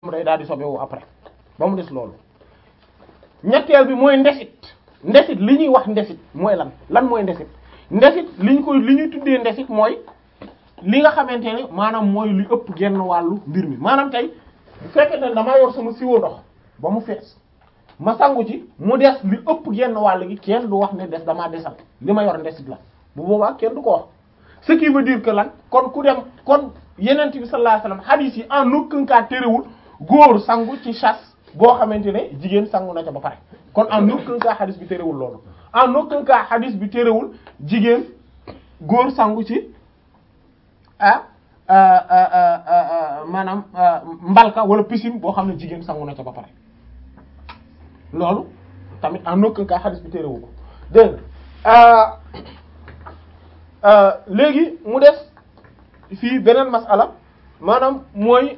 day daal di sobewu après ba mu des loolu ñetteel bi mooy ndesit ndesit li ñuy wax ndesit mooy lan lan mooy ndesit ndesit li ñu koy li ñuy tuddee ndesit mooy li nga xamante ne maanaam mooy li ëpp genn wàllu mbir mi maanaam tey bu fekkee ne damaa yor sama siwo ndox ba mu fees ma sangu ci mu des li ëpp genn wàll gi kenn du wax ne des damaa desal li ma yor ndesit la bu boobaa kenn du ko wax ce qui veut dire que lan kon ku dem kon yenent bi sallallahu alayhi wasallam hadith yi en aucun cas terewul góor sangu ci chasse boo xamante ne jigéen sangu na ca ba pare kon en aucun cas hadith bi terewul loolu en aucun cas hadith bi terewul jigéen góor sangu ci ah maanaam mbalka wala piscine boo xam ne jigéen sangu na ca ba pare loolu tamit en aucun cas hadith bi terewu ko dégg nga léegi mu des fii beneen masala maanaam mooy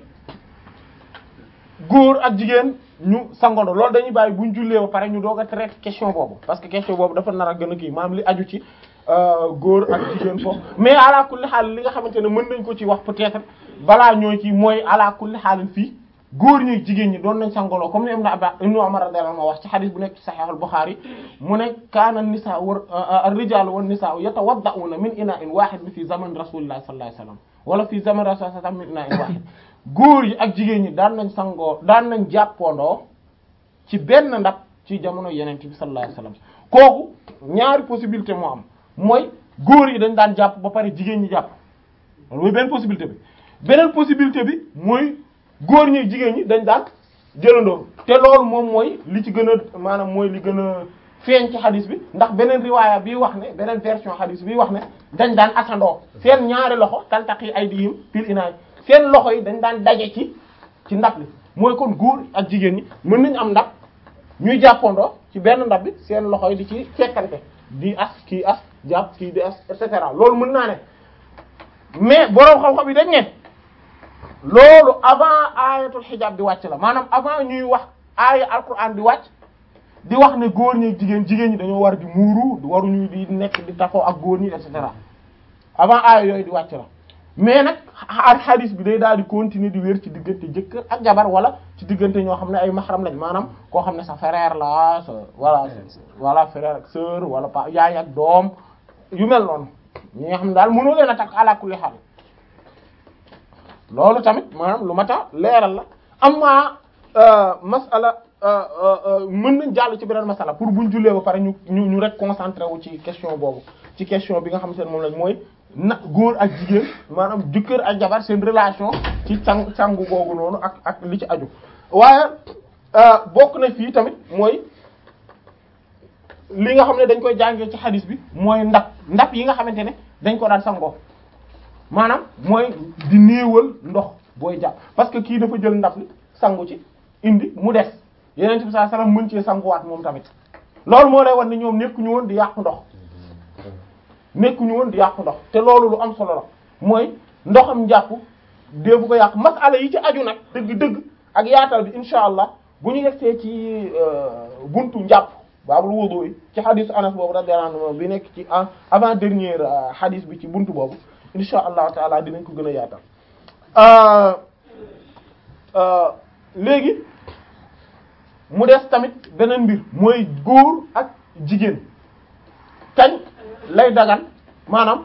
góor ak jigéen ñu sangondo loolu dañuy bàyyi buñ jullee ba pare ñu doog a traiter question boobu parce que question boobu dafa nar a gën a kii maanaam li aju ci góor ak jigéen foofu mais ala kulli xaal li nga xamante ne mën nañ ko ci wax peut-être balaa ñoo ci mooy ala kulli xaalin fii góor ñi jigéen ñi doon nañ sangoloo comme ni Ibn Abbas Ibn Umar radiyallahu anhu wax ci xadis bu nekk ci Sahih al-Bukhari mu ne kaana an-nisaa wa ar-rijaalu wan-nisaa yatawadda'una min inaa'in waahid fi zaman rasulillahi sallallahu alayhi wasallam wala fi zaman rasulillahi sallallahu alayhi wasallam min inaa'in waahid góor yi ak jigéen ñi daan nañ sangoo daan nañ jàppandoo ci benn ndab ci jamono yeneen bi sallallahu alayhi wasallam kooku ñaari possibilité moo am mooy góor yi dañ daan jàpp ba pare jigéen ñi jàpp loolu mooy benn possibilité bi beneen possibilité bi mooy góor ñi jigéen ñi dañ daan jëlandoo te loolu moom mooy li ci gën a maanaam mooy li gën a feeñ ci xadis bi ndax beneen riwaaya bi wax ne beneen version xadis bi wax ne dañ daan asandoo seen ñaari loxo taltaqi aydihim fil inaay seen loxo yi dañ daan daje ci ci ndab li mooy kon góor ak jigéen ñi mën nañu am ndab ñuy jàppandoo ci benn ndab bi seen loxo yi di ci fekkante di as kii as jàpp kii di as et cetera loolu mën naa ne mais boroom xam-xam yi dañ ne loolu avant ayatul hijab di wàcc la maanaam avant ñuy wax aaya alquran di wàcc di wax ne góor ñi jigéen jigéen ñi dañoo war di muuru waruñu di nekk di tafoo ak góor ñi et cetera avant aaya yooyu di wàcc la mais nag ak hadith bi day daal di continuer di wér ci diggante jëkkër ak jabar wala ci diggante ñoo xam ne ay mahram lañ maanaam koo xam ne sa frère la sa voilà voilà frère ak sœur wala pa yaay ak doom yu mel noonu ñi nga xam ne daal mënoo leen a takk ala kulli haal loolu tamit maanaam lu mat a leeral la amma masala mën nañ jàll ci beneen masala pour buñ jullee ba pare ñu ñu ñu rek concentré wu ci question boobu ci question bi nga xamante ne moom lañ mooy na góor ak jigéen maanaam jëkkër ak jabar seen relation ci càng càngu googu noonu ak ak li ci aju waaye bokk na fii tamit mooy li nga xam ne dañ koy jàngee ci hadis bi mooy ndab ndab yi nga xamante ne dañ ko daan sangoo maanaam mooy di néewal ndox booy jàpp parce que kii dafa jël ndab li sangu ci indi mu des yeneen bi sallallahu alayhi wasallam mën cee sanguwaat moom tamit loolu moo lay wan ni ñoom nekkuñu woon di yàqu ndox nekkuñu woon di yàqu ndox te loolu lu am solo la mooy ndoxam njàpp dee bu ko yàq masala yi ci aju nag dëgg-dëgg ak yaatal bi insha allah bu ñu yegsee ci buntu njàpp baabul wudu yi ci xadisu anas boobu radiyallahu anhu bi nekk ci avant dernier xadis bi ci buntu boobu insha allahu taala dinañ ko gën a yaatal léegi mu des tamit beneen mbir mooy góor ak jigéen kañ lay dagan maanaam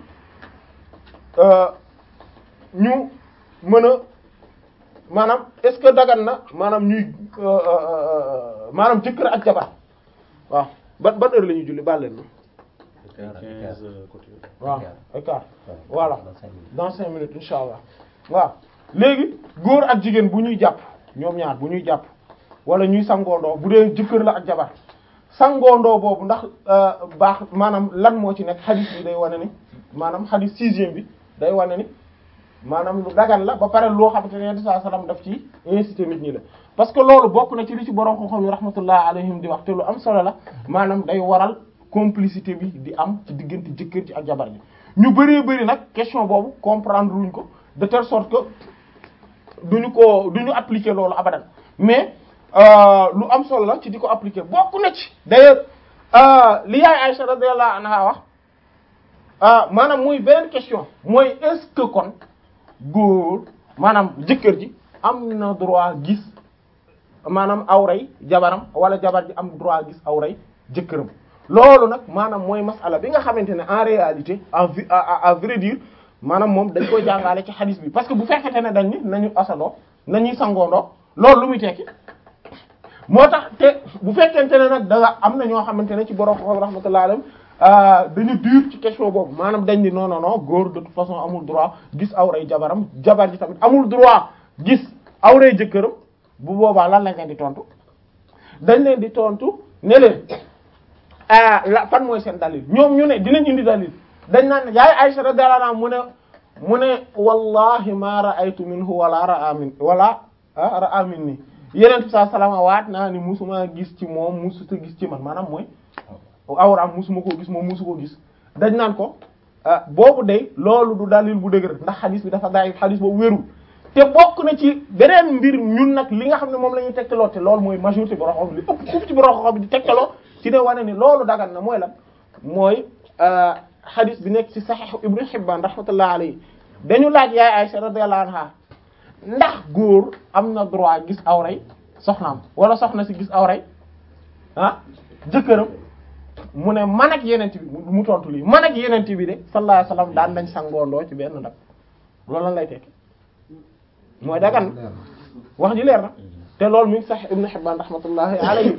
ñu mën a maanaam est-ce que dagan na maanaam ñuy maanaam jëkkër ak jabar waaw ban ban heure la ñuy julli baal leen na waaw ay quart voilà dans cinq minutes insha allah waaw léegi góor ak jigéen bu ñuy jàpp ñoom ñaar bu ñuy jàpp wala ñuy sangoondoo bu dee jëkkër la ak jabar sangoondoo boobu ndax baax maanaam lan moo ci nekk xadis bi day wane ni maanaam xadis sixième bi day wane ni maanaam lu dagan la ba pare loo xamante ne sallallahu alayhi wasallam daf ci incité nit ñi la parce que loolu bokk na ci li ci borom xam-xam yi rahmatullah alayhim di wax te lu am solo la maanaam day waral complicité bi di am ci diggante jëkkër ci ak jabar ji ñu bëree bëri nag question boobu comprendre wuñ ko de telle sorte que duñu ko duñu appliquer loolu abadan mais lu am solo la ci di ko appliquer bokk na ci d'ailleurs li yaay Aïcha radiyallahu anha wax maanaam muy beneen question mooy est-ce que kon góor maanaam jëkkër ji am na droit gis maanaam awray jabaram wala jabar ji am droit gis awray jëkkëram loolu nag maanaam mooy masala bi nga xamante ne en réalité en vi à vrai dire maanaam moom dañ koy jàngale ci hadith bi parce que bu fekkente ne dañ ni nañu asaloo nañuy sangoondoo loolu lu muy tekki moo tax te bu fekkente ne nag da am na ñoo xamante ne ci borom xam rahmatullahi alayhim dañu dur ci question boobu maanaam dañ ni non non non góor de toute façon amul droit gis awray jabaram jabar ji tamit amul droit gis awray jëkkëram bu boobaa lan lañ leen di tontu dañ leen di tontu ne leen ah la fan mooy seen dalil ñoom ñu ne dinañ indi dalil dañ naan yaay Aisha radiyallahu anha mu ne mu ne wallahi ma ra'aytu minhu wala ra'a min wala ra'a minni yeneen saa salaama waat naa ni musuma gis ci moom musuta gis ci man maanaam mooy awraam musuma koo gis moom musu ko gis dañ naan ko boobu day loolu du dalil bu dëgër ndax xadis bi dafa daay xadis boobu wérul te bokk na ci beneen mbir ñun nag li nga xam ne moom la ñuy tegtaloo te loolu mooy majorité borom xam li ëpp kuuf ci borom xam di tegtaloo ci ne wane ni loolu dagan na mooy lan mooy xadis bi nekk ci Sahih Ibn Hibban rahmatullah alayhi dañu laaj yaay Aisha radiyallahu anha ndax góor am na droit gis awray soxnaam wala soxna si gis awray ah jëkkëram mu ne man ak yenent bi mu tontu lii man ak yenent bi de sallallahu alayhi wasallam daan nañ sangoondoo ci benn ndab loolu lan lay tekki mooy dagan na wax ji leer na te loolu mi ngi sax Ibn Hibban rahmatullahi alayhi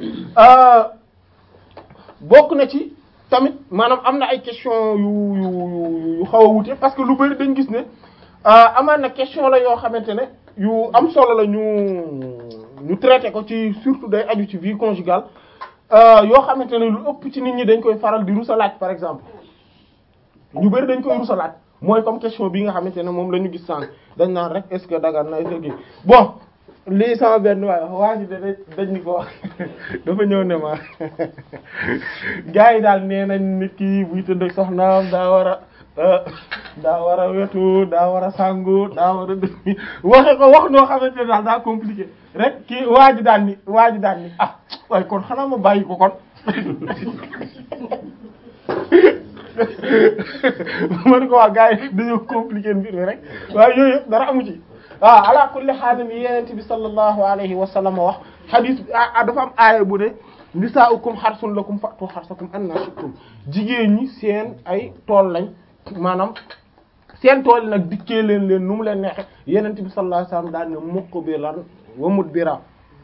bokk na ci tamit maanaam am na ay question yu yu yu xaw a wute parce que lu bari dañ gis ne amaan na question la yoo xamante ne yu am solo la ñu ñu traité ko ci surtout day aju ci vie conjugale yoo xamante ne lu ëpp ci nit ñi dañ koy faral di rusalaat par exemple ñu bari dañ koy rusalaat mooy comme question bi nga xamante ne moom la ñu gis sànq dañ naan rek est-ce que dagan na est-ce que bon lii sama benn waaye waa ji da dañ ni ko dafa ñëw ne ma gars yi daal nee nañ nit ki buy tëdd soxnaam daa war a daa war a wetu daa war a sangu daa war a def waxe ko wax noo xamante ne daal daa compliqué rek kii waa ji daan ni waa ji daan ni ah waaye kon xanaa ma bàyyi ko kon man ko waa gars yi dañoo compliqué mbir mi rek waaye yooyu yëpp dara amu ci waaw ala kulli xaalim yi yenente bi sallallahu alayhi wa sallam wax hadis ah dafa am aaya bu ne nisaa'ukum harsun lakum fa'tu harsakum anna shi'tum jigéen ñi seen ay tool lañ maanaam seen tool yi nag dikkee leen leen nu mu leen neexe yenente bi sallallahu alayhi wa sallam daal ne muqbilan wa mudbira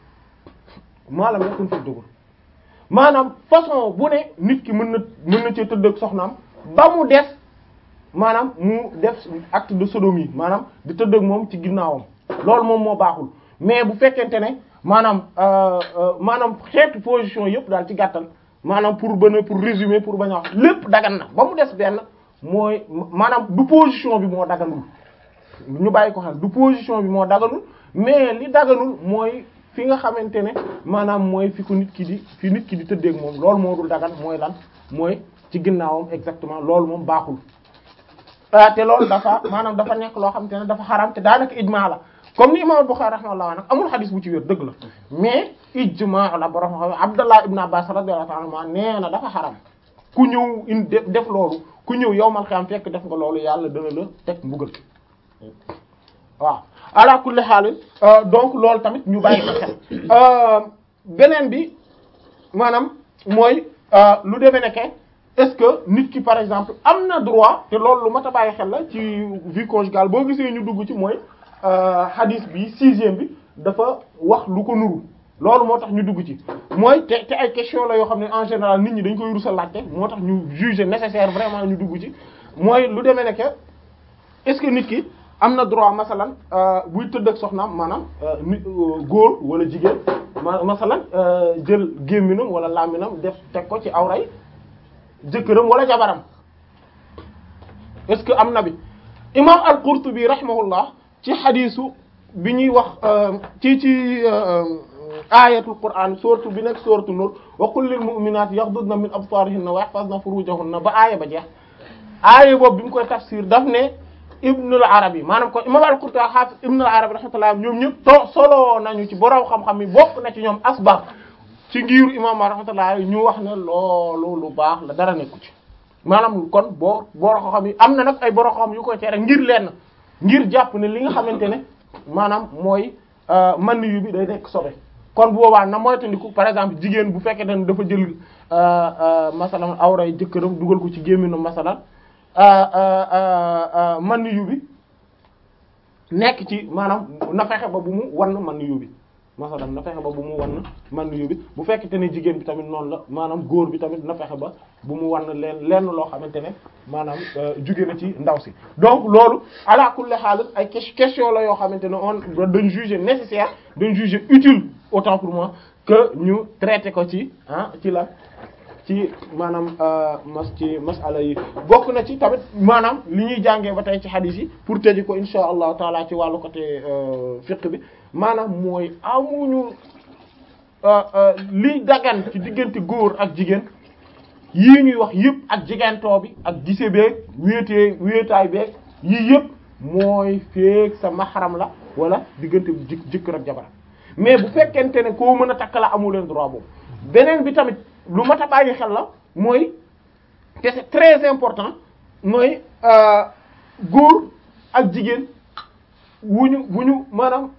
maalam yakun fi dugul maanaam façon bu ne nit ki mën na mën na cee tëdd ak soxnaam ba mu def maanaam mu def acte de sodomie maanaam di tëdd ak moom ci ginnaawam loolu moom moo baaxul mais bu fekkente ne maanaam maanaam xeetu position yëpp daal ci gàttal maanaam pour bën pour résumer pour bañ a wax lépp dagan na ba mu des benn mooy maanaam du position bi moo daganul ñu bàyyi ko xel du position bi moo daganul mais li daganul mooy fi nga xamante ne maanaam mooy fi ko nit ki di fi nit ki di tëddeeg moom loolu moo dul dagan mooy lan mooy ci ginnaawam exactement loolu moom baaxul ah te loolu dafa maanaam dafa nekk loo xamante ne dafa xaram te daanaka ijmaa la comme ni imam Bukhari rahimahullah nag amul xadis bu ci wér dëgg la mais ijmaa la borom xam Abdallah ibn Abbas radiyallahu ta'ala anhu nee na dafa xaram ku ñëw in def loolu ku ñëw yowmal xiyaam fekk def nga loolu yàlla dana la teg mbugal waaw ala kulli xaal donc loolu tamit ñu bàyyi ko xel beneen bi maanaam mooy lu demee nekke est-ce que nit ki par exemple am na droit te loolu lu mat a bàyyi xel la ci vie conjugale boo gisee ñu dugg ci mooy hadith bi sixième bi dafa wax lu ko nuru loolu moo tax ñu dugg ci mooy te te ay question la yoo xam ne en général nit ñi dañ koy rusa laajte moo tax ñu juger nécessaire vraiment ñu dugg ci mooy lu demee nekke est-ce que nit ki am na droit masalan buy tëdd ak soxnaam maanaam nit góor wala jigéen ma masalan jël gémminam wala làmminam def teg ko ci awray jëkkëram wala jabaram est-ce que am na bi imam al-Qurtubi rahimahullah ci xadiisu bi ñuy wax ci ci ayatul Qur'an sourate bi nekk sourate Nur wa qul lil mu'minati yaghdudna min absarihinna wa yahfazna furujahunna ba aaya ba jeex aaya boobu bi mu koy tafsir daf ne Ibn al-Arabi maanaam kon imam al-Qurtubi hafiz Ibn al-Arabi rahmatullah ñoom ñëpp to solo nañu ci borom xam-xam yi bokk na ci ñoom asbab ci ngiru imam rahmatullah ñu wax ne loolu lu baax la dara nekku ci maanaam kon boo borom xam yi am na nag ay borom xam yu koy tere ngir lenn ngir jàpp ne li nga xamante ne maanaam mooy man yu bi day nekk sobe kon boobaa na moytandiku par exemple jigéen bu fekkee ne dafa jël masalan awray jëkkëram dugal ko ci gémminu masalan man yu bi nekk ci maanaam na fexe ba bu mu wan man yu bi masalan na fexe ba bu mu wan man yu bi bu fekkente ne jigéen bi tamit noonu la maanaam góor bi tamit na fexe ba bu mu wan leen lenn loo xamante ne maanaam jóge na ci ndaw si donc loolu ala kulli haal ay question la yoo xamante ne on dañ juger nécessaire dañ juger utile autant pour moi que ñu traiter ko ci ah ci la ci maanaam mas ci masala yi bokk na ci tamit maanaam li ñuy jàngee ba tey ci hadith yi pour tëji ko insha allahu taala ci wàllu côté fiqh bi maanaam mooy amuñu liy dagan ci diggante góor ak jigéen yii ñuy wax yëpp ak jigantoo bi ak gise beeg wéetee wéetaay beeg yii yëpp mooy feek sa maxaram la wala diggante jë jëkkër ak jabar mais bu fekkente ne koo mën a takk la amu leen droit boobu beneen bi tamit lu mat a bàyyi xel la mooy te c'est très important mooy góor ak jigéen wuñu bu ñu maanaam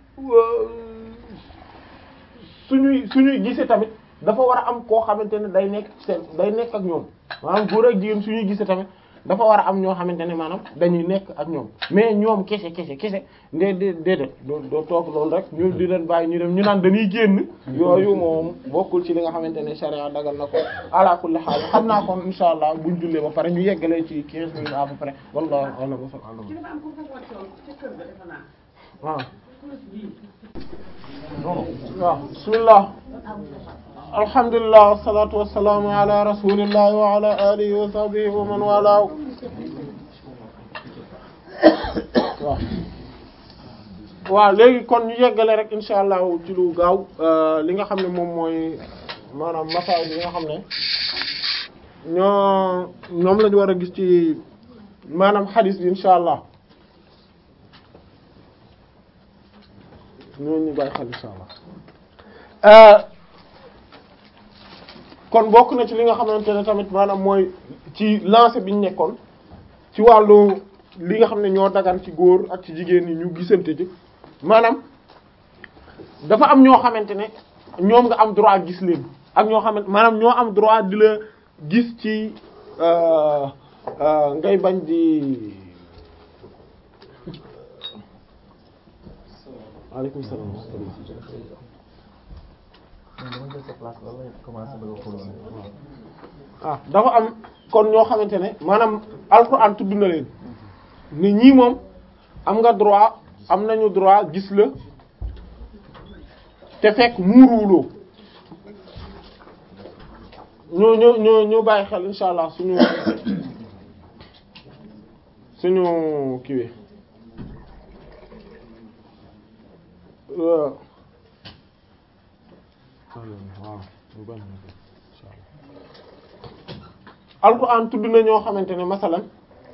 suñuy suñuy gisee tamit dafa war a am koo xamante ne day nekk seen day nekk ak ñoom maanaam góor ak jigéen suñuy gisee tamit dafa war a am ñoo xamante ne maanaam dañuy nekk ak ñoom mais ñoom kese kese kese ndee dee déedéet doo doo toog loolu rek ñu di leen bàyyi ñu dem ñu naan dañuy génn yooyu moom bokkul ci li nga xamante ne sharia dagal na ko ala kulli haal xam naa kon insha allah buñ jullee ba pare ñu yeggalee ci 15 minutes à peu près wallahu a'lam wa sallallahu waaw waaw bismillah alhamdulillah wassalatu wassalamu ala rasulillah wa ala alihi wa sahbihi wa man wala waaw waaw léegi kon ñu yeggale rek insha allah ci lu gaaw li nga xam ne moom mooy maanaam masaay bi nga xam ne ñoo ñoom lañu war a gis ci maanaam xadis bi insha allah ñooñu ñu bàyyi xel insha allah kon bokk na ci li nga xamante ne tamit maanaam mooy ci lancé bi ñu nekkoon ci wàllu li nga xam ne ñoo dagan ci góor ak ci jigéen ñi ñu gisante ci maanaam dafa am ñoo xamante ne ñoom nga am droit gis leen ak ñoo xamante maanaam ñoo am droit di la gis ci ngay bañ di waaleykum salaam ah dafa am kon ñoo xamante ne maanaam alxuraan tudd na leen ni ñii moom am nga droit am nañu droit gis la te fekk muuruwuloo ñoo ñoo ñoo ñoo bàyyi xel insha allah suñu suñu kiiwee waaw alquran tudd na ñoo xamante ne masalan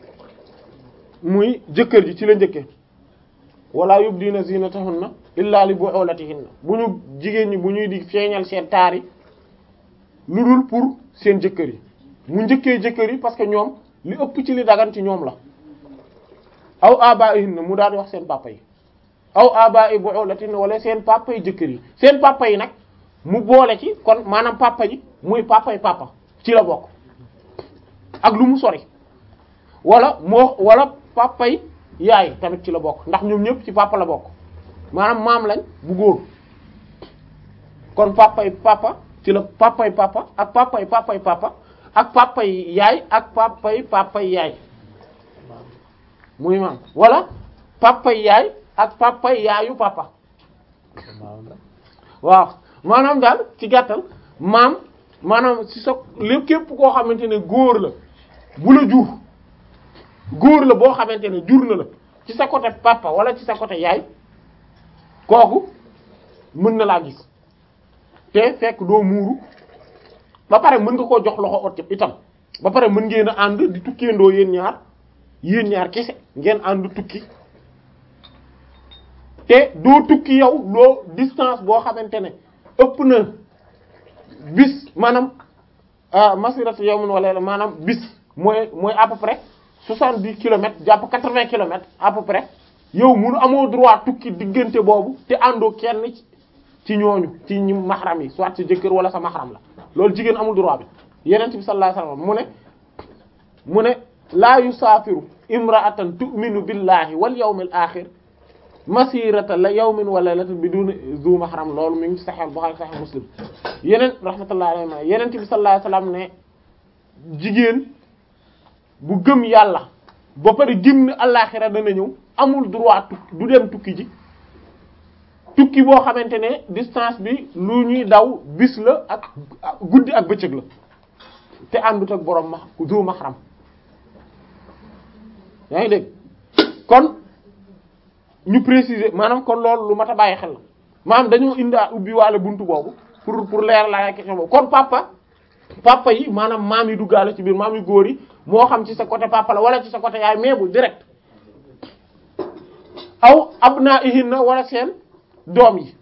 muy jëkkër ji ci la njëkke wala yubdina zinatahunna illa li bu'ulatihinna bu ñu jigéen ñi bu ñuy di feeñal seen taar yi lu dul pour seen jëkkër yi mu njëkkee jëkkër yi parce que ñoom li ëpp ci li dagan ci ñoom la aw aba'ihinna mu daal di wax seen papa yi aw aba'i bu'ulatihinna wala seen papa yi jëkkër yi seen papa yi nag mu boole ci kon maanaam papa ji muy papa yi papa ci la bokk ak lu mu sori wala moo wala papa yi yaay tamit ci la bokk ndax ñoom ñëpp ci papa la bokk maanaam maam lañ bu góor kon papa yi papa ci la papa yi papa ak papa yi papa yi papa ak papa yi yaay ak papa yi papa yi yaay muy maam wala papa yi yaay ak papa yi yaayu papa waaw maanaam daal ci gàttal maam maanaam ci sa lépp képp koo xamante ne góor la bu la jur góor la boo xamante ne jur na la ci sa côté papa wala ci sa côté yaay kooku mën na laa gis te fekk doo muuru ba pare mën nga koo jox loxo ot itam ba pare mën ngeen a ànd di tukkeendoo yéen ñaar yéen ñaar kese ngeen ànd tukki te doo tukki yow loo distance boo xamante ne ëpp na bis maanaam masiratu yawmin wala la maanaam bis mooy mooy à peu près soixante-dix kilomètres jàpp quatre-vingts kilomètres à peu près yow munu amoo droit tukki diggante boobu te àndoo kenn ci ñooñu ci ñi mahram yi soit sa jëkkër wala sa mahram la loolu jigéen amul droit bi yeneen bi sallallahu alayhi wasallam mu ne mu ne laa yusaafiru imra'atan tu'minu billahi wal yawmil akhir masirata la yawmin wa laylatin biduni zu mahram loolu mi ngi ci Sahih Bukhari Sahih Muslim yeneen rahmatullahi alayhi yeneen bi sallallahu alayhi wasallam ne jigéen bu gëm yàlla ba pare gëm ne àllaaxira dana ñëw amul droit tukki du dem tukki ji tukki boo xamante ne distance bi lu ñuy daw bis la ak guddi ak bëccëg la te àndut ak borom ma du mahram yaa ngi dégg kon ñu préciser maanaam kon loolu lu mat a bàyyi xel la maanaam dañoo indaa ubbi waale buntu boobu pour pour leer la question boobu kon papa papa yi maanaam maam yi duggaale ci biir maam yu góor yi moo xam ci sa côté papa la wala ci sa côté yaay mais bu direct aw abnaihinna wala seen doom yi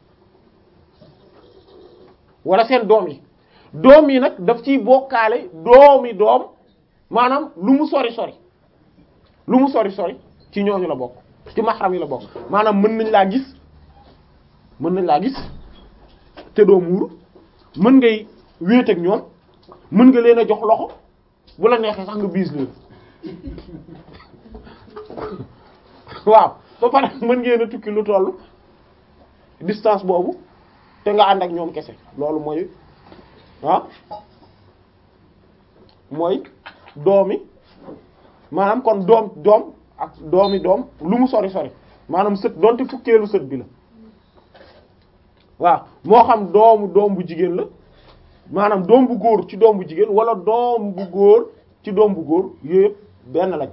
wala seen doom yi doom yi nag daf ciy bokkaale doomi doom maanaam lu mu sori sori lu mu sori sori ci ñooñu la bokk ci mahram yi la bokk maanaam mën nañ laa gis mën nañ laa gis te doo muuru mën ngay wéet ak ñoom mën nga leen a jox loxo bu la neexee sax nga biis leen waaw ba pare mën ngeen a tukki lu toll distance boobu te nga ànd ak ñoom kese loolu mooy ah mooy doomi maanaam kon doom doom ak doomi doom lu mu sori sori maanaam sët donte fukkeelu sët bi la waaw moo xam doomu doom bu jigéen la maanaam doom bu góor ci doom bu jigéen wala doom bu góor ci doom bu góor yooyu yëpp benn lañ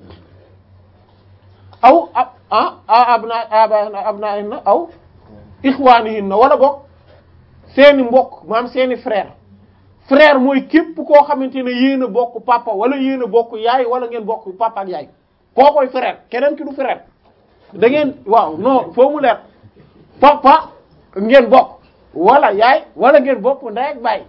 aw ab ah abna abna aw ixwaanihinna wala bokk seeni mbokk maanaam seeni frère frère mooy képp koo xamante ne yéen a bokk papa wala yéen a bokk yaay wala ngeen bokk papa ak yaay koo koy frère keneen ki du frère da ngeen waaw non foo mu leer papa ngeen bokk wala yaay wala ngeen bokk ndey ak baay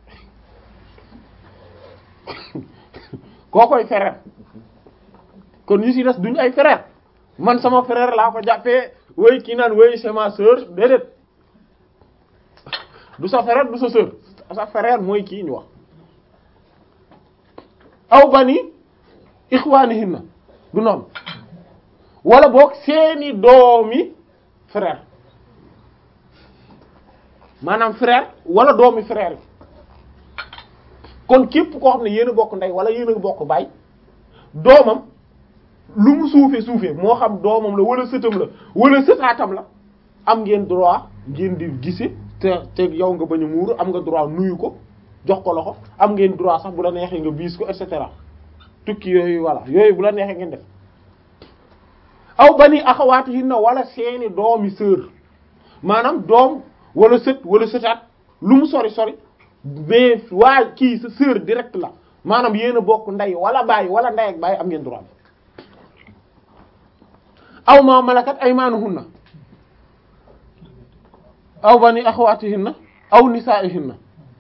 koo koy frère kon ñu ci des duñu ay frère man sama frère laa ko jàppee woy kii naan woy c'est ma sœur déedéet du sa frère du sa sœur sa frère mooy kii ñu wax aw bani ixwaanihinna du noonu wala boog seeni doomi frère maanaam frère wala doomi frère yi kon képp koo xam ne yéen a bokk ndey wala yéen a bokk baay doomam lu mu suufee suufee moo xam doomam la wala sëtam la wala sëtaatam la am ngeen droit ngeen di gise te te yow nga bañ a muuru am nga droit nuyu ko jox ko loxo am ngeen droit sax bu la neexee nga biis ko et cetera tukki yooyu voilà yooyu bu la neexee ngeen def aw bani axawaatihinna wala seeni doomi sœur maanaam doom wala sët wala sëtaat lu mu sori sori mais waa kii sa sœur direct la maanaam yéen a bokk ndey wala baay wala ndey ak baay am ngeen droit aw ma malakat aymaanuhunna aw bani axawaatihinna aw nisaa'ihinna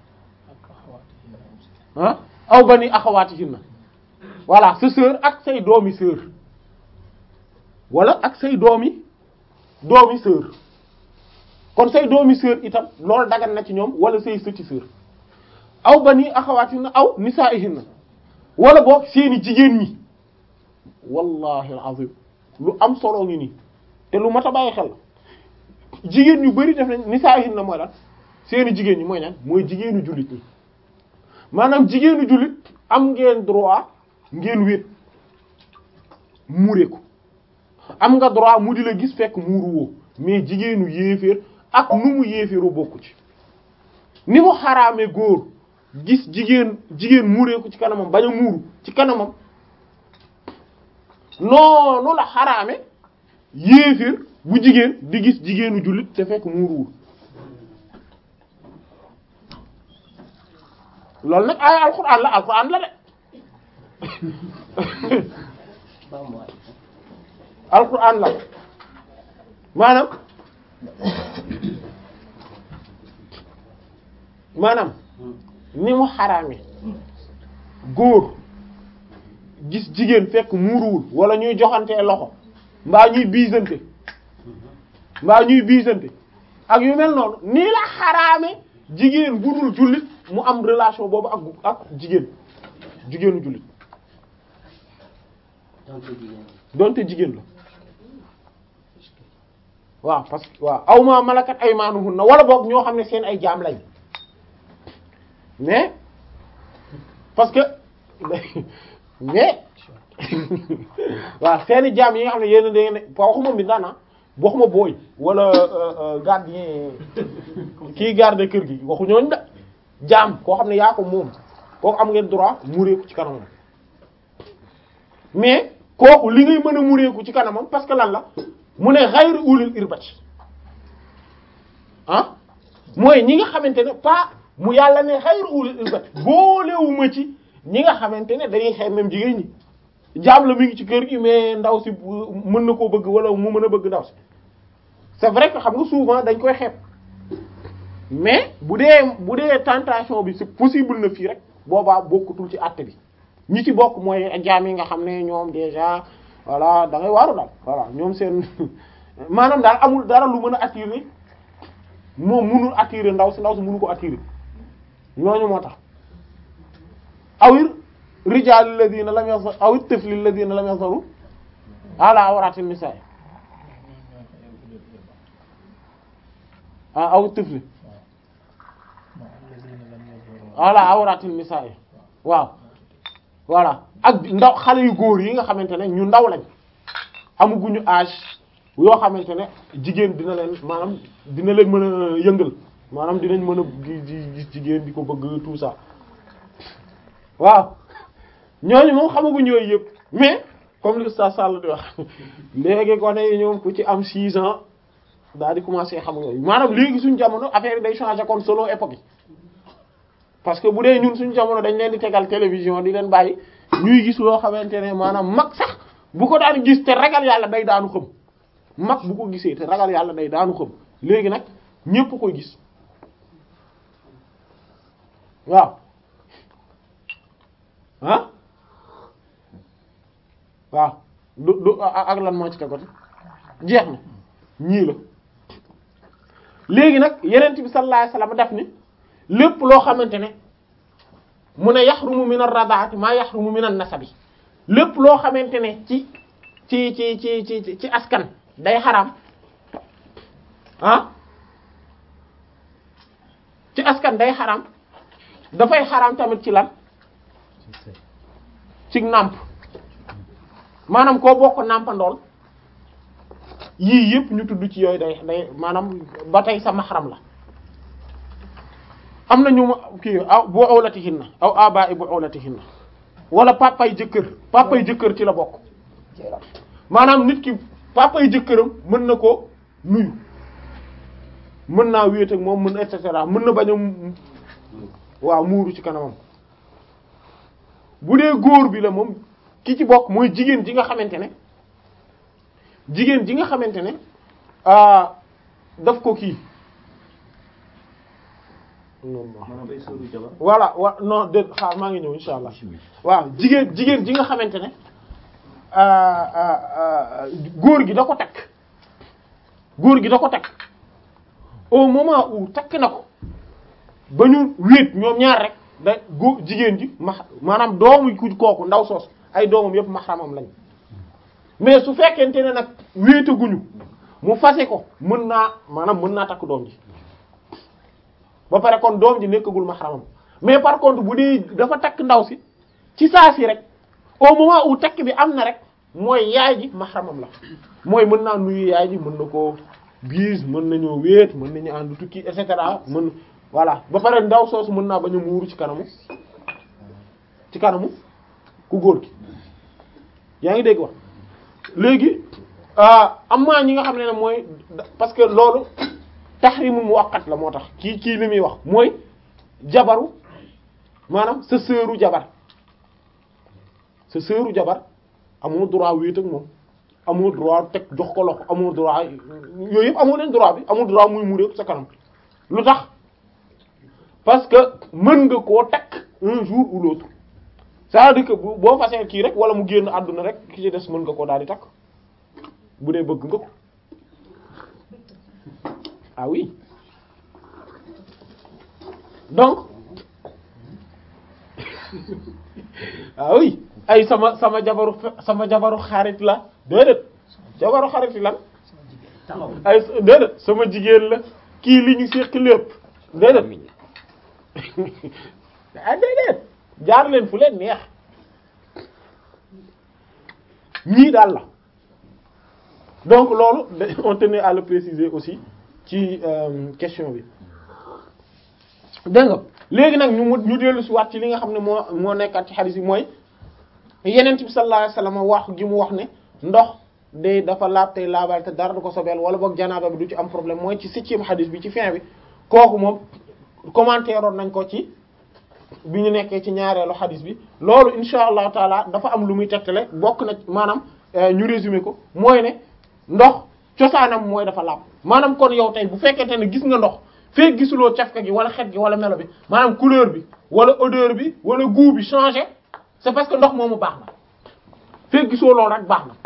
ah aw bani axawaatihinna voilà sa sœur ak say doomi sœur wala ak say doomi doomi sœur kon say doomi sœur itam loolu dagan na ci ñoom wala say sëti sœur aw bani axawaatihinna aw nisaa'ihinna wala boog seeni jigéen ñi wallahi alazim lu am solo ngi nii te lu mat a bàyyi xel jigéen ñu bari def nañ nisaa'ihinna mooy lan seeni jigéen ñi mooy lan mooy jigéenu jullit ñi maanaam jigéenu jullit am ngeen droit ngeen wéet muure ko am nga droit mu di la gis fekk muuru woo mais jigéenu yéeféer ak nu mu yéeféeru bokku ci ni mu xaraame góor gis jigéen jigéen muuree ko ci kanamam bañ a muuru ci kanamam noonu la xaraame yéeféer bu jigéen di gis jigéenu jullit te fekk muuruwul loolu nag ay alxuraan la alxuraan la de alxuraan la maanaam maanaam ni mu xaraame góor gis jigéen fekk muuruwul wala ñuy joxantee loxo mbaa ñuy biisante mbaa ñuy biisante ak yu mel noonu nii la xaraame jigéen bu dul jullit mu am relation boobu ak ak jigéen jigéenu jullit donc jigéen donte jigéen la waaw parce que waaw aw ma malakat aymaanuhunna wala boog ñoo xam ne seen ay jaam lañ mais parce que mais waaw seeni jaam yi nga xam ne yéen da ngeen ne waxuma mbindaan ah waxuma booy wala gardien kii garde kër gi waxu ñooñ da jaam koo xam ne yaa ko moom kooku am ngeen droit mureeku ci kanamam mais kooku li ngay mën a mureeku ci kanamam parce que lan la mu ne xayri ulil irbati ah mooy ñi nga xamante ne pas mu yàlla ne xayri ulil irbati boolewuma ci ñi nga xamante ne dañuy xeeb même jigéen ñi jaam la mi ngi ci kër gi mais ndaw si mën na koo bëgg wala mu mën a bëgg ndaw si c'est vrai que xam nga souvent dañ koy xeeb mais bu dee bu dee tentation bi c'est possible na fii rek boobaa bokkutul ci àtte bi ñi ci bokk mooy jaam yi nga xam ne ñoom déjà voilà da ngay waaru daal voilà ñoom seen maanaam daal amul dara lu mën a attirer moom mënul attirer ndaw si ndaw si mënu ko attirer ñooñu moo tax awir rijal alladhina lam yasar awit tifli alladhina lam yasaru ala awratin nisaa ah awit tifli ala awratin nisaa waaw voilà ak ndaw xale yu góor yi nga xamante ne ñu ndaw lañ amuguñu âge yoo xamante ne jigéen dina leen maanaam dina leen mën a yëngal maanaam dinañ mën a gis jigéen di ko bëgg tout ça waaw ñooñu moom xamaguñ yooyu yëpp mais comme li Oustaz Sall di wax léegi gone yi ñoom ku ci am 6 ans daal di commencer xam yooyu maanaam léegi suñu jamono affaire yi day changer kon selon époque yi parce que bu dee ñun suñu jamono dañ leen di tegal télévision di leen bàyyi ñuy gis loo xamante ne maanaam mag sax bu ko daan gis te ragal yàlla day daanu xam mag bu ko gisee te ragal yàlla day daanu xam léegi nag ñépp koy gis waaw ah waaw du du ak lan moo ci tegooti jeex na ñii la léegi nag yeneen bi sallallahu alayhi wasallam def ni lépp loo xamante ne mu ne yaxrumu min ar-radaati maa yaxrumu min an-nasabi lépp loo xamante ne ci ci ci ci ci ci askan day xaraam ah ci askan day xaraam dafay xaraam tamit ci lan ci nàmp maanaam koo bokk nàmpandool yii yëpp ñu tudd ci yooyu day day maanaam ba tey sa maxaram la am na ñu ma kii aw bu awlatihinna aw aba'i bu awlatihinna wala papay jëkkër papay jëkkër ci la bokk maanaam nit ki papay jëkkëram mën na ko nuyu mën naa wéet ak moom mën et cetera mën na bañ a waaw muuru ci kanamam bu dee góor bi la moom ki ci bokk mooy jigéen ji nga xamante ne jigéen ji nga xamante ne daf ko kii maanaam ay sóoru jabar voilà wa non de xaar maa ngi ñëw insha allah waaw jigéen jigéen ji nga xamante ne góor gi da ko takk góor gi da ko takk au moment où takk na ko ba ñu wéet ñoom ñaar rek da góor jigéen ji ma maanaam doomu ku kooku ndaw soos ay doomam yëpp maxramam lañ mais su fekkente ne nag wéetaguñu mu fase ko mën naa maanaam mën naa takk doom ji ba pare kon doom ji nekkagul maxramam mais par contre bu dee dafa takk ndaw si ci saa si rek au moment où takk bi am na rek mooy yaay ji maxramam la mooy mën naa nuyu yaay ji mën na ko biis mën nañoo wéet mën nañu ànd tukki et cetera mën voilà ba pare ndaw soosu mën naa bañ a muuru ci kanamu ci kanamu ku góor gi yaa ngi dégg wax léegi am na ñi nga xam ne ne mooy parce que loolu tahrimu muwaqqat la moo tax kii kii li muy wax mooy jabaru maanaam sa sœuru jabar sa sœuru jabar amoo droit wéet ak moom amoo droit teg jox ko loxo amoo droit yooyu yëpp amoo leen droit bi amoo droit muy muur yëpp sa kanam lu tax parce que mën nga koo takk un jour ou l'autre c'est-à-dire que boo fasee kii rek wala mu génn àdduna rek ki ci des mën nga koo daal di takk bu dee bëgg nga ko ah oui donc ah oui ay sama sama jabaru sama jabaru xarit la déedéet jabaru xarit lan taxaw ay déedéet sama jigéen la kii li ñu séq lépp déedéet ah déedéet jaar leen fu leen neex ñii daal la donc loolu da- on tenait à le préciser aussi ci euh, question bi dégg nga léegi nag ñu mu ñu dellu si waat ci li nga xam ne moo moo nekkaat ci xadis yi mooy yeneen bi sallallahu alayhi wasallam wax gi mu wax ne ndox de dafa laab tey laabal te dara du ko sobeel wala boog janaaba bi du ci am problème mooy ci septième xadis bi ci fin bi kooku moom commentaire oon nañ ko ci bi ñu nekkee ci ñaareelu xadis bi loolu insha allahu taala dafa am lu muy tegtale bokk na maanaam euh, ñu résumé ko mooy ne ndox cosaanam mooy dafa laab maanaam kon yow tey bu fekkente ne gis nga ndox fekk gisuloo cafka gi wala xet gi wala melo bi maanaam couleur bi wala odeur bi wala goût bi changé c'est parce que ndox moomu baax na fekk gisoo loolu rek baax na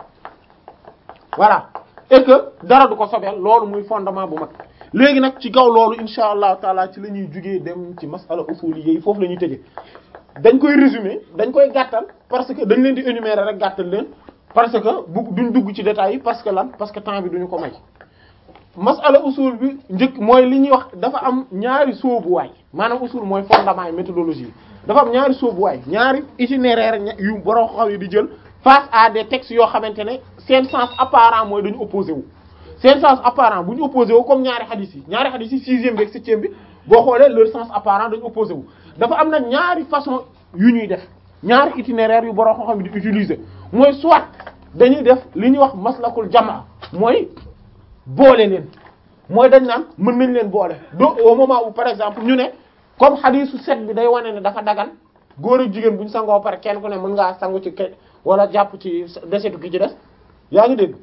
voilà et que dara du ko sobeel loolu muy fondement bu mag léegi nag ci kaw loolu insha allahu taala ci la ñuy jugee dem ci masala usuli yi foofu la ñuy tëjee dañ koy résumer dañ koy gàttal parce que dañ leen di énumérer rek gàttal leen parce que bu duñ dugg ci détails yi parce que lan parce que temps bi duñu ko may masala usul bi njëkk mooy li ñuy wax dafa am ñaari sóobuwaay maanaam usul mooy fondement yi méthodologie yi dafa am ñaari sóobuwaay ñaari itinéraire ña- yu borom xaw yi di jël face à des textes yoo xamante ne seen sens apparent mooy dañu opposé wu seen sens apparent bu ñu opposé wu comme ñaari hadith yi ñaari hadith yi sixième bi ak septième bi boo xoolee leur sens apparent dañu opposé wu dafa am nag ñaari façon yu ñuy def ñaari itinéraire yu borom xam-xam di utiliser mooy soit dañuy def li ñuy wax maslakul jamaa mooy boole leen mooy dañ naan mën nañ leen boole do au moment où par exemple ñu ne comme xadiisu set bi day wane ne dafa dagan góor ak jigéen bu ñu sangoo pare kenn ku ne mën ngaa sangu ci ke wala jàpp ci desetu ki ci des yaa ngi dégg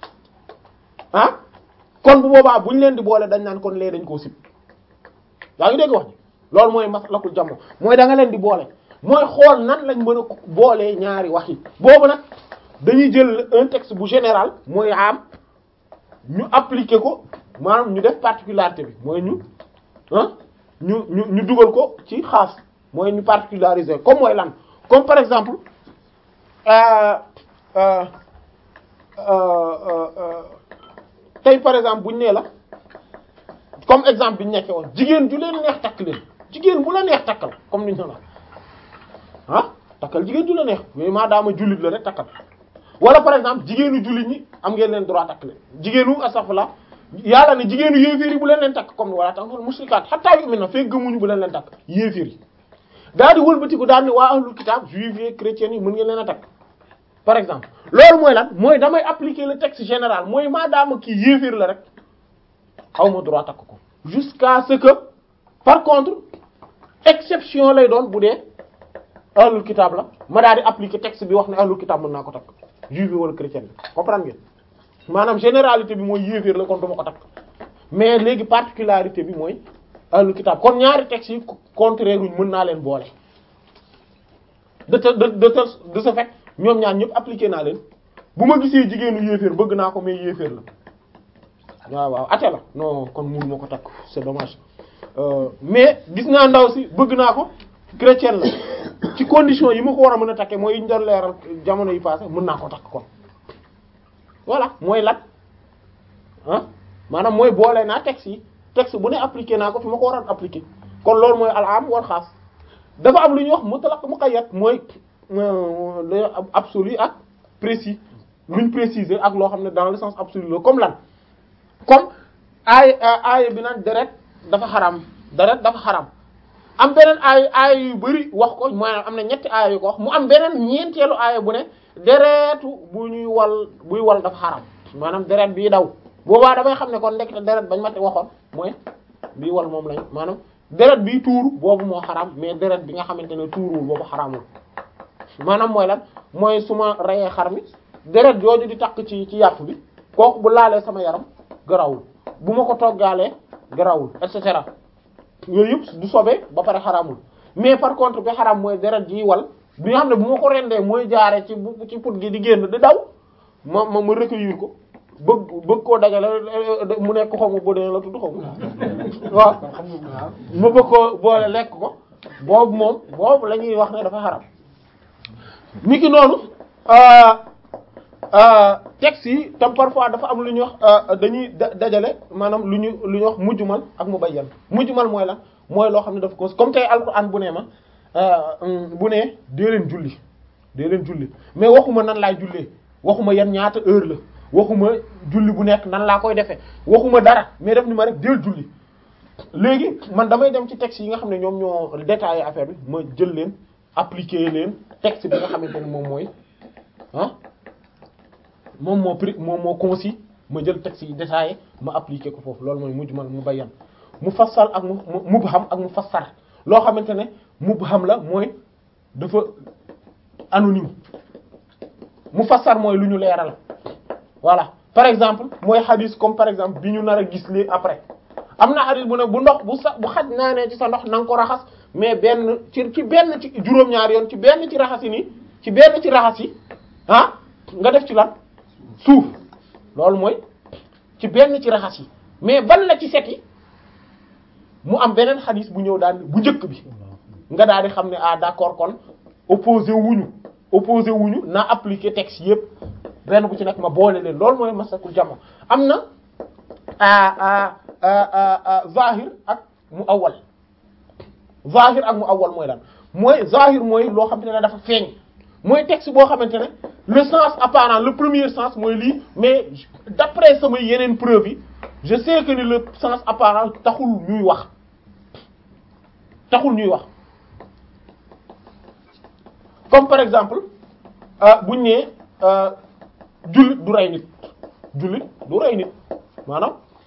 ah kon bu boobaa bu ñu leen di boole dañ naan kon lee dañ koo sib yaa ngi dégg wax ji loolu mooy maslakul jamo mooy da nga leen di boole mooy xool nan lañ mën a boolee ñaari wax yi boobu nag dañuy jël un texte bu général mooy am ñu appliquer ko maanaam ñu def particularité bi mooy ñu ah ñu ñu ñu dugal ko ci xaas mooy ñu particulariser comme mooy lan comme par exemple euh, euh, euh, euh, tey par exemple buñ nee la comme exemple bi ñu nekkee woon jigéen ju leen neex takk leen jigéen bu la neex takkal comme ni ñu la ah takkal jigéen ju la neex mais maadaama jullit la rek takkal wala par exemple jigéenu jullit ñi am ngeen leen droit takk leen jigéenu astaghfirullah yàlla ne jigéenu yéeféer yi bu leen leen takk comme ni wala tankal musrikaat hatta yu'minu fekk gëmuñu bu leen leen takk yéeféer yi daal di wëlbatiku daal ni waa ahlul kitab juifs yi chrétiens yi mën ngeen leen a takk par exemple loolu mooy lan mooy damay appliquer le texte général mooy maadaama kii yéeféer la rek aw ma droit takk ko jusqu'à ce que par contre exception lay doon bu dee ahlul kitab la ma daal di appliquer texte bi wax ne ahlul kitab mën naa ko takk juif yi wala chrétien bi comprendre ngeen maanaam généralité bi mooy yéeféer la kon duma ko takk mais léegi particularité bi mooy ahlul kitab kon ñaari textes yi contraire uñ mën naa leen boole de te de de te de ce fait ñoom ñaar ñëpp appliqué naa leen bu ma gisee jigéenu yéeféer bëgg naa ko mais yéeféer la waaw waaw ate la non kon mënu ma ko takk c'est dommage Euh, mais gis naa ndaw si bëgg naa ko chrétien la ci condition yi ma ko war a mën a takkee mooy yi ñu doon leeral jamono yi passé mën naa ko takk kon voilà mooy lat ah maanaam mooy boole naa texte yi texte bu ne appliqué naa ko fi ma ko waroon appliqué kon loolu mooy al am wal xaas dafa am lu ñuy wax mutlaq muqayyad mooy euh, le absolu ak précis luñ préciser ak loo xam ne dans le sens absolu la comme lan comme aay aay bi naan deret dafa xaram deret dafa xaram am beneen aay aay yu bari wax ko mooy am na ñetti aay yu ko wax mu am beneen ñeenteelu aay bu ne deretu bu ñuy wal buy wal dafa xaram maanaam deret bii daw boobaa damay xam ne kon ndekete deret bañ ma te waxoon mooy bii wal moom lañ maanaam deret bii tuuru boobu moo xaram mais deret bi nga xamante ne tuuruwul boobu xaramul maanaam mooy lan mooy su ma reyee xar mi deret jooju di takk ci ci yàpp bi kooku bu laalee sama yaram garawul bu ma ko toggaalee garawul et cetera yooyu yëpp du sobee ba pare xaramul mais par contre bi xaram mooy deret ji wal bi nga xam ne bu ma ko rendee mooy jaare ci bu ci put gi di génn di daw ma ma ma recueillir ko bëgg bëgg koo dajale mu nekk xaw ma bodee la tudd xaw ma waaw ma bëgg koo boole lekk ko boobu moom boobu la ñuy wax ne dafa xaram niki noonu texte yi tam parfois dafa am lu ñuy wax dañuy dajale maanaam lu ñu lu ñuy wax mujjumal ak mubayyan mujjumal mooy la mooy loo xam ne dafa ko comme tey alquran bu ne ma bu ne dee leen julli dee leen julli mais waxuma nan laay jullee waxuma yan ñaata heure la waxuma julli bu nekk nan laa koy defee waxuma dara mais def ni ma rek deel julli léegi man damay dem ci texte yi nga xam ne ñoom ñoo détaillé affaire bi ma jël leen appliquer leen texte bi nga xamante ne moom mooy ah moom moo pri moom moo concis ma jël texte yi détaillé ma appliquer ko foofu loolu mooy mujmal mu bayyan mu fassal ak mu mubham ak mu fassar loo xamante ne mubham la mooy dafa anonyme mu fassar mooy lu ñu leeral voilà par exemple mooy hadith comme par exemple bi ñu nar a gis lii après am na hadith bu ne bu ndox bu sa bu xaj naa ne ci sa ndox na nga ko raxas mais benn ci ci benn ci juróom-ñaari yoon ci benn ci raxas yi nii ci benn ci raxas yi ah nga def ci lan suuf loolu mooy ci benn ci raxas yi mais ban la ci set yi mu am beneen hadith bu ñëw daal bu njëkk bi nga daal di xam ne ah d'accord kon opposé wuñu opposé wuñu naa appliquer texte yépp benn bu ci nekk ma boole leen loolu mooy masakul jama am na zahir ak mu awal zahir ak mu awal mooy lan mooy zahir mooy loo xamante ne dafa feeñ mooy texte boo xamante ne le sens apparent le premier sens mooy lii mais d'après samay yeneen preuve yi je sais que ni le sens apparent taxul ñuy wax taxul ñuy wax comme par exemple buñ nee jullit du rey nit jullit du rey nit maanaam